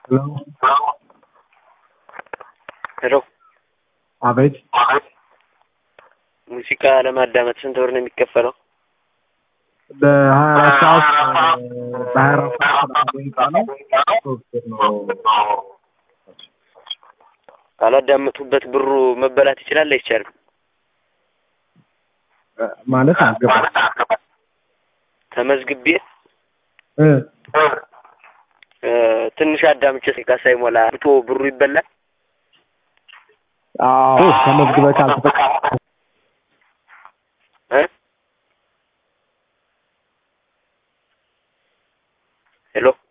ሄሎ ሄሎ አቤት ሙዚቃ ለማዳመጥ ስንት ብር ነው የሚከፈለው? በሀያ አራት ሰዓት በሀያ አራት ሰዓት ሰላሳ ደቂቃ ነው ሶስት ብር ነው ካላዳመጡበት ብሩ መበላት ይችላል አይቻልም? ማለት አልገባም ተመዝግቤ እ እ ትንሽ አዳምጬ ስልካ ሳይሞላ ብቶ ብሩ ይበላል? አዎ ተመዝግበህ ካልተጠቀምክ እ ሄሎ